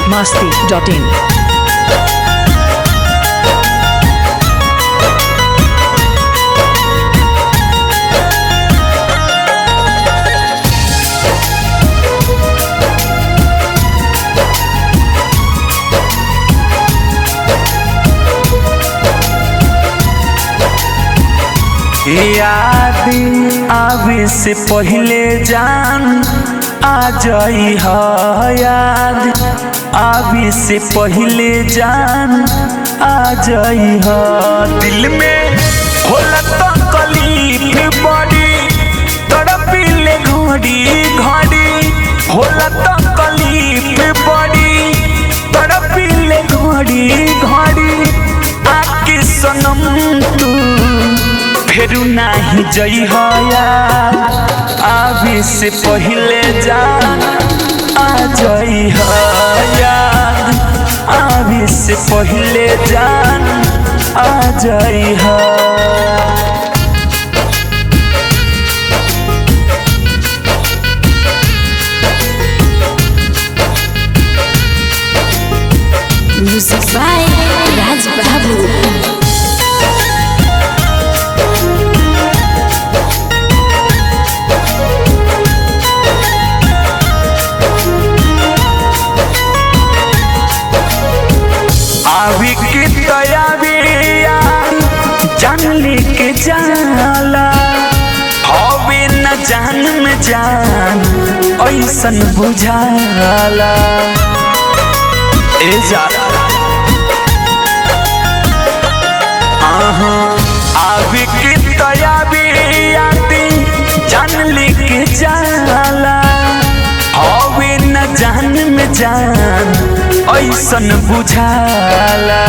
masti.in. याद आवे से पहले जान आ जाई ह याद आवे से पहले जान आ जाई ह दिल में होला तो कलीफ बड़ी तड़पिले घड़ी घड़ी होला तो कलीफ बड़ी तड़पिले घड़ी घड़ी आके सनम तू फेरू नाही जई हया आवे से पहले जान आ जई हया आवे से पहले जान आ जई हा Music by Raj Babu. आवी की तैयारिया जान लेके जाला हवे न जान में जान ऐसन बुझाला ए जाला आहा आवी की तैयारिया जान लेके जाला हवे न जान में जान ऐसन बुझाला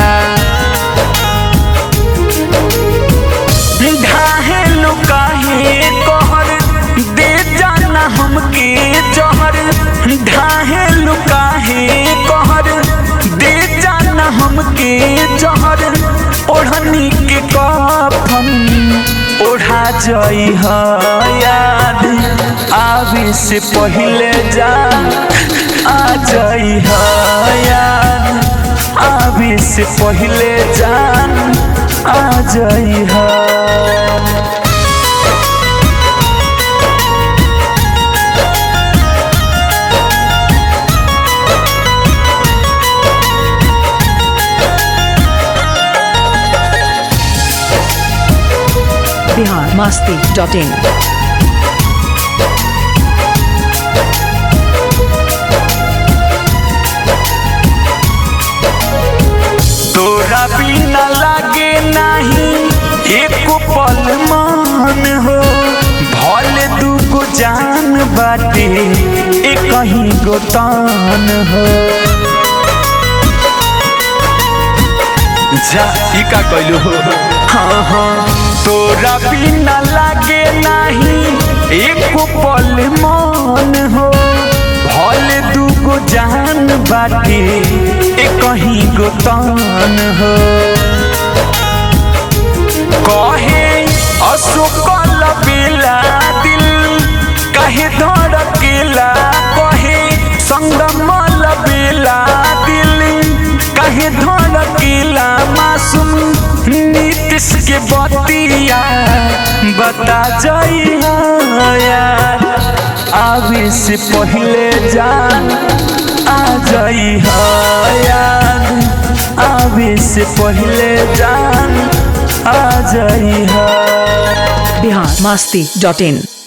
ढाहे लुकाहे कहर दे जाना हमके जहर ढाहे लुकाहे कहर दे जाना हमके जहर ओढ़नी के कफन ओढ़ा जई ह याद आवे से पहले जा आ जई ह याद आवे से पहले जान आ जई ह Bihar masti.in. तोरा बिना लागे नहीं एक पल मान हो भले दूगो जान बाटे एक कहीं गो तान हो जा ई का कहलू हो हाँ हाँ तोरा बिना लागे नहीं एक पल मान हो भले दूगो जान बाटे एक कहीं गो तान हो कहे अशोकल बेला दिल कहे धड़केला कहे संगमल बेला दिल कहे धड़केला मासूम नीतीश के बतिया बता जाई यार आवे से पहले जान आ जाई यार आवे से पहले जान आ जाई Bihar masti.in.